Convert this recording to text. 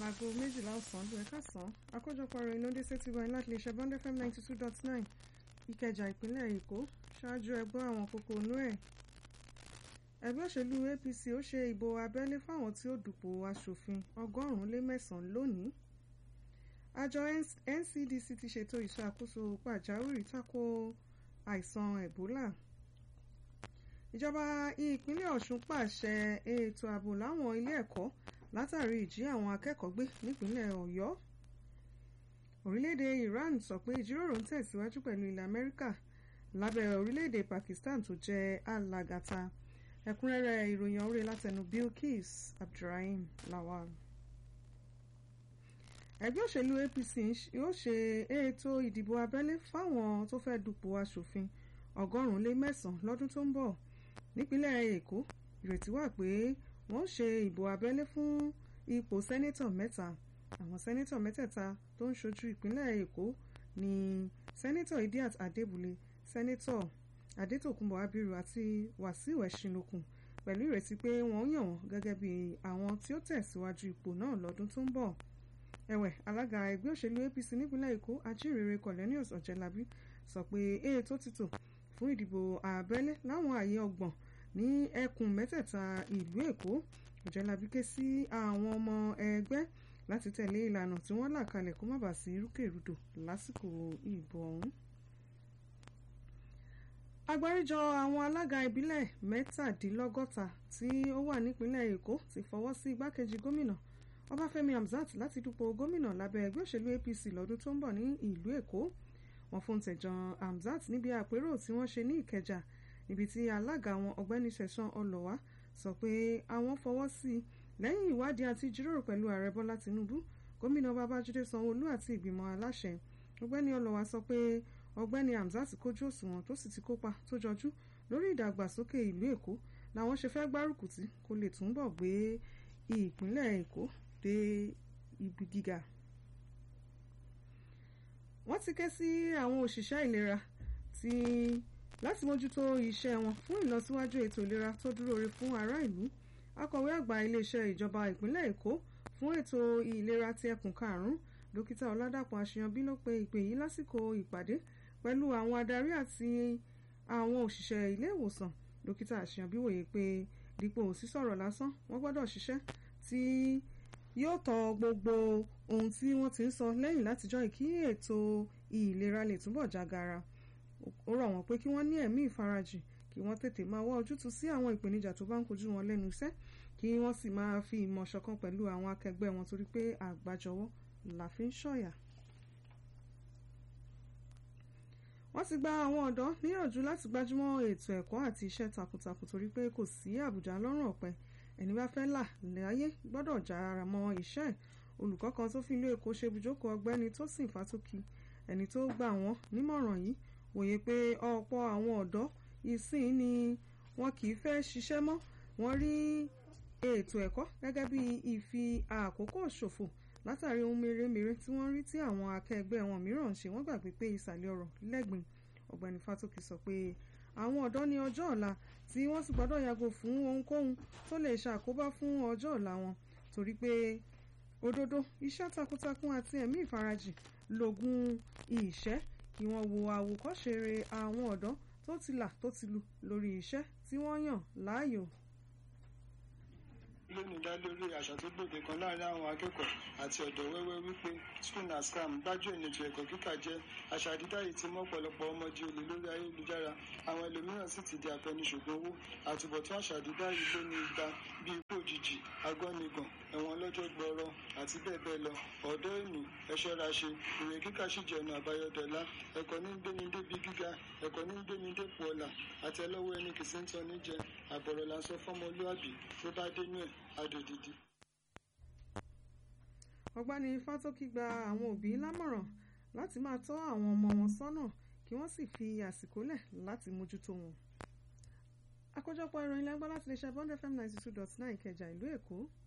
aago méjìlá ọ̀sán ló ẹ̀ka sàn àkójọpọ̀ ọ̀rọ̀ inú dé sétí wáyé láti lè ṣe bond fm ninety two dot nine ìkẹjà ìpínlẹ̀ èkó ṣáájú ẹgbọ́ àwọn kókó inú ẹ̀ ẹgbẹ́ òṣèlú apc ó ṣe ìbò abẹ́lé fáwọn tí ó dùpò aṣòfin ọgọ́rùn-ún lé mẹ́sàn-án lónìí àjọ ncdc ti ṣètò ìṣàkóso pàjáwìrì tako àìsàn ebola ìjọba ìpínlẹ̀ ọ̀ṣun pàṣẹ ètò ààbò láwọn ilé ẹ̀kọ́ látàrí ìjí àwọn akẹ́kọ̀ọ́ gbé nípínlẹ̀ ọ̀yọ́ orílẹ̀-èdè iran sọ pé ìjíròrò ń tẹ̀síwájú pẹ̀lú ilẹ̀ amẹ́ríkà lábẹ́ orílẹ̀-èdè pakistan tó jẹ́ alágàtà ẹ̀kúnrẹ́rẹ́ ìròyìn ọ̀rẹ́ látẹnu bilkis abdulrahim lawal ẹgbẹ́ òṣèlú apc yóò ṣe ètò ìdìbò abẹ́lé fáwọn tó fẹ́ dupò aṣòfin ọgọ́rùn-ún lé mẹ́sàn-án lọ́dún tó ń bọ̀ nípínlẹ̀ èkó ìrètí wà pé wọ́n ṣe ìbò abẹ́lé fún ipò sẹ́nẹ́tọ̀ mẹ́ta àwọn sẹ́nẹ́tọ̀ mẹ́tẹ̀ẹ̀ta tó ń ṣojú ìpínlẹ̀ èkó ní sẹ́nẹ́tọ̀ idiat adébúlé sẹ́nẹ́tọ̀ adétòkunbọ̀ abiru àti wàsíù ẹ̀ṣinlókun pẹ̀lú ìrètí pé wọ́n yàn wọ́n gẹ́gẹ́ bí àwọn tí ó tẹ̀síwájú ipò náà lọ́dún tó ń bọ̀ ẹ̀wẹ̀ alága ẹgbẹ́ òṣèlú apc nípínlẹ̀ èkó ajínrere cornelius ọ̀jẹ̀lábí sọ pé ètò ti tò fún ìdìbò abẹ́lé láwọn ààyè ọgbọ̀n ní ẹkùn mẹ́tẹ̀ẹ̀ta ìlú èkó ọ̀jẹ̀lábí ké sí àwọn ọmọ ẹgbẹ́ láti tẹ̀lé ìlànà tí wọ́n là kalẹ̀ kó má bàa sí rúkèrúdò lásìkò ìbò ọ̀hún. agbáríjọ àwọn alága ìbílẹ̀ mẹ́tàdínlọ́gọ́ta tí ó wà nípínlẹ̀ èkó ti fọwọ́ sí igbákejì gómìnà ọbáfẹ́mi hamzat láti dupò gómìnà lábẹ́ ẹgbẹ́ òṣèlú apc lọ́dún tó ń bọ̀ ní ìlú èkó wọ́n fún tẹ̀jọ́n hamzat níbi àpérò tí wọ́n ṣe ní ìkẹjà níbi tí alága wọn ọ̀gbẹ́ni sẹ̀sán ọlọ́wà sọ pé àwọn fọwọ́ sí i lẹ́yìn ìwádìí àti ìjíròrò pẹ̀lú ààrẹ bọ́lá tinubu gómìnà babájídé sanwóolu àti ìgbìmọ̀ aláṣẹ ọ̀gbẹ́ni ọlọ́wà sọ pé ọ̀gbẹ́ni hamzat kójú òṣùwọ̀n tó sì ti kópa tó jọjú lórí ìdàgbàsókè ìlú èkó làwọn ṣe fẹ́ gbárùkù tí kó lè túnbọ̀ gbé ìpínlẹ̀ èkó dé ibi gíga wọ́n ti ké sí àwọn òṣìṣẹ́ ìlera tí láti mójútó iṣẹ́ wọn fún ìlọsíwájú ètò ìlera tó dúró re fún ará ìlú akọ̀wé àgbà iléeṣẹ́ ìjọba ìpínlẹ̀ èkó fún ètò ìlera ti ẹkùn karùn-ún dókítà ọládàpọ̀ àṣeyọbí ló pe ìpè yìí lásìkò ìpàdé pẹ̀lú àwọn adarí àti àwọn òṣìṣẹ́ ilé ìwòsàn dókítà àṣeyọbí wòye pé dípò sísọ̀rọ̀ lásán wọ́n gbọ́dọ̀ ṣiṣẹ́ tí yóò tọ gbogbo ohun tí wọ́n ti ń sọ lẹ́yìn látijọ́ ìkí ètò ìlera lè túbọ̀ jágara ó rọ̀ wọ́n pé kí wọ́n ní ẹ̀mí ìfarajìn kí wọ́n tètè máa wá ojútùú sí àwọn ìpèníjà tó bá ń kojú wọn lẹ́nu iṣẹ́ kí wọ́n sì máa fi ìmọ̀ ṣọ̀kan pẹ̀lú àwọn akẹgbẹ́ wọn torí pé àgbájọwọ́ la fi ń ṣọ̀yà. wọ́n ti gba àwọn ọ̀dọ́ níyànjú láti gbájúmọ́ ètò ẹ̀kọ́ àti iṣẹ́ takuntakun torí pé kò sí àbùjá lọ́rùn ọ̀pẹ ẹni bá fẹ́ là láyé gbọ́dọ̀ jára mọ́ iṣẹ́ olùkọ́ kan tó fi ìlú èkó ṣe ibùjókòó ọgbẹ́ni tó sì fàtókì ẹni tó gbà wọ́n nímọ̀ràn yìí wòye pé ọ̀pọ̀ àwọn ọ̀dọ́ ìsìn ni wọn kì í fẹ́ ṣiṣẹ́ mọ́ wọ́n rí ètò ẹ̀kọ́ gẹ́gẹ́ bí ìfi àkókò ṣòfò látàrí ohun mèremère tí wọ́n rí tí àwọn akẹgbẹ́ wọn mìíràn ń ṣe wọ́n gbàgbé pé ìsàlẹ̀ ọ̀rọ̀ lẹ́gbìn ọ̀gbẹ́ni fàtókì sọ pé àwọn ọ̀dọ́ ní ọjọ́ ọ̀la tí wọ́n sì gbọ́dọ̀ yàgò fún ohunkóhun tó lè ṣàkóbá fún ọjọ́ ọ̀la wọn torí pé òdodo iṣẹ́ takuntakun àti ẹ̀mí ìfarajìn lògùn ìṣẹ́ kí wọ́n wo àwòkọ́ṣe àwọn ọ̀dọ́ tó ti là tó ti lu lórí iṣẹ́ tí wọ́n yàn láàyò lónìí dá lórí àṣà tó gbòde kan láàrin àwọn akẹ́kọ̀ọ́ àti ọ̀dọ́ wẹ́wẹ́ wípé school na scam gbájú ènìtò ẹ̀kọ́ kíkà jẹ́ àṣà dídá yìí ti mọ́ ọ̀pọ̀lọpọ̀ ọmọ di olè lórí ayélujára àwọn ẹlòmíràn sì ti di àfẹnusògùn owó àtúbọ̀tán àṣà dídá yìí ló ní igba bí ikú òjijì agọ́nigàn ẹ̀wọ̀n ọlọ́jọ́ gbọ́rọ̀ àti bẹ́ẹ̀ bẹ́ẹ̀ lọ ọ̀dọ́ ènì ẹ̀ṣọ́ra ṣe ìwé kíkà sì jẹ́ ọ̀nà àbáyọdọ̀lá ẹ̀kọ́ ní gbéni débi gíga ẹ̀kọ́ ní gbéni dépò ọ̀la àtẹlọ́wọ́ ẹni kìí sí ń tọ́ níjẹ àbọ̀rọ̀ là ń sọ fọ́mọlúàbí tó bá dénú ẹ̀ adòdìdí. ọ̀gbẹ́ni fátókì gba àwọn òbí lámọ̀ràn láti máa tọ́ àwọn ọmọ wọn sọ́nà kí wọ́n sì fi àsìkò lẹ̀ láti mójútó wọn. àkójọpọ̀ ìròyìn lẹ́gbọ́n láti lè ṣe bond fm ninety two dot nine ìkẹjà ìlú èkó